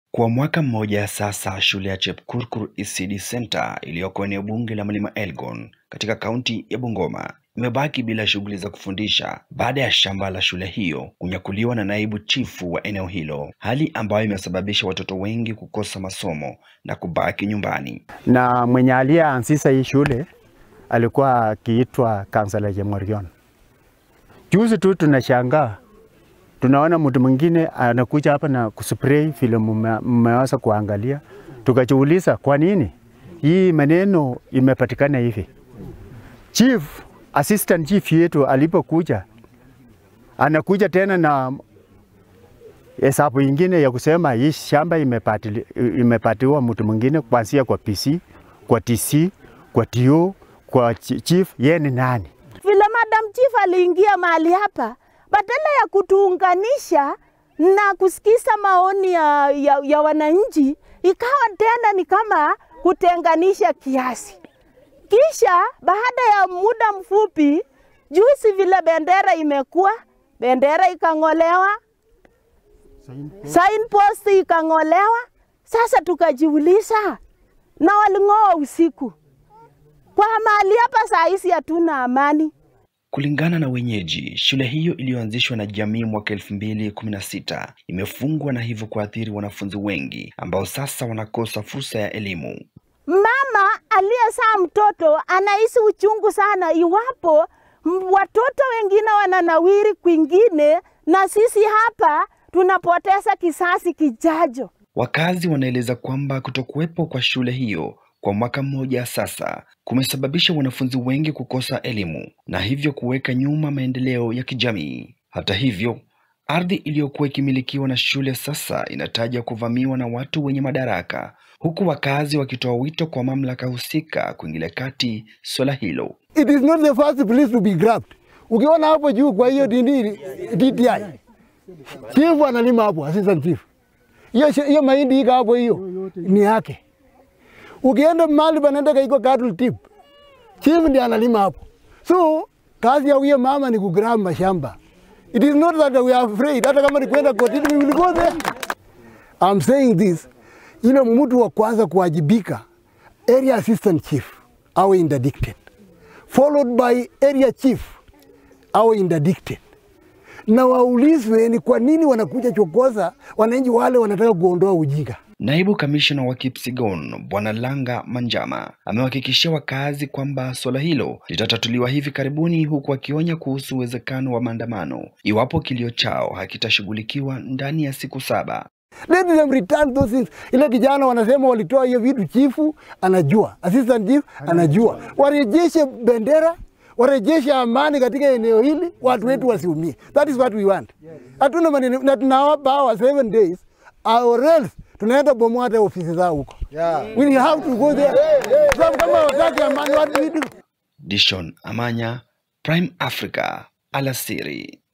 Kwa mwaka mmoja sasa, shule ya Chepkurkur ECD Center iliyoko eneo bunge la Mlima Elgon katika kaunti ya Bungoma imebaki bila shughuli za kufundisha baada ya shamba la shule hiyo kunyakuliwa na naibu chifu wa eneo hilo, hali ambayo imesababisha watoto wengi kukosa masomo na kubaki nyumbani. na mwenye aliyeanzisha hii shule alikuwa akiitwa Kansala Chemorion. Juzi tu tunashangaa, tunaona mtu mwingine anakuja hapa na kuspray vile mume- mmeweza kuangalia, tukajiuliza kwa nini hii maneno imepatikana hivi. Chief, assistant chief yetu alipokuja, anakuja tena na hesabu ingine ya kusema hii shamba imepatili, imepatiwa mtu mwingine kuanzia kwa PC, kwa TC, kwa TO, kwa chi- chief, yeye ni nani? vile Madam Chief aliingia mahali hapa, badala ya kutuunganisha na kusikiza maoni ya, ya, ya wananchi, ikawa tena ni kama kutenganisha kiasi. Kisha baada ya muda mfupi, juzi vile bendera imekuwa, bendera ikang'olewa, signpost ikang'olewa. Sasa tukajiuliza, na waling'oa usiku kwa mahali hapa saa hizi hatuna amani. Kulingana na wenyeji, shule hiyo iliyoanzishwa na jamii mwaka elfu mbili kumi na sita imefungwa na hivyo kuathiri wanafunzi wengi ambao sasa wanakosa fursa ya elimu. Mama aliyezaa mtoto anahisi uchungu sana iwapo m- watoto wengine wananawiri kwingine na sisi hapa tunapoteza kisasi kijajo. Wakazi wanaeleza kwamba kutokuwepo kwa shule hiyo kwa mwaka mmoja sasa kumesababisha wanafunzi wengi kukosa elimu na hivyo kuweka nyuma maendeleo ya kijamii. Hata hivyo, ardhi iliyokuwa ikimilikiwa na shule sasa inataja kuvamiwa na watu wenye madaraka, huku wakazi wakitoa wito kwa mamlaka husika kuingilia kati swala hilo. It is not the first place to be grabbed. Ukiona hapo juu kwa hiyo dini DTI. Chief analima hapo, assistant chief. Hiyo hiyo mahindi iko hapo hiyo ni yake. Ukienda mahali panaenda iko cattle tip. Chief ndiye analima hapo. So kazi ya huyo mama ni kugrab mashamba. It is not that we are afraid. Hata kama ni kwenda kotini, we will go there. I'm saying this, ile mtu wa kwanza kuwajibika, area assistant chief awe interdicted, followed by area chief awe interdicted, na waulizwe ni kwa nini wanakuja chokoza wananchi wale wanataka kuondoa ujinga. Naibu kamishna wa Kipsigon Bwana Langa Manjama amewahakikishia wakazi kwamba suala hilo litatatuliwa hivi karibuni, huku akionya kuhusu uwezekano wa maandamano iwapo kilio chao hakitashughulikiwa ndani ya siku saba. Let them return those things. Ile kijana wanasema walitoa hiyo vitu, chifu anajua, assistant chief anajua. Warejeshe bendera, warejeshe amani katika eneo hili, watu wetu wasiumie. That is what we want. Hatuna maneno na tunawapa hawa seven days or else tunaenda bomoa hata ofisi zao huko. We have to go there. Sababu kama wataki amani, what do we do? Dishon Amanya, Prime Africa, alasiri.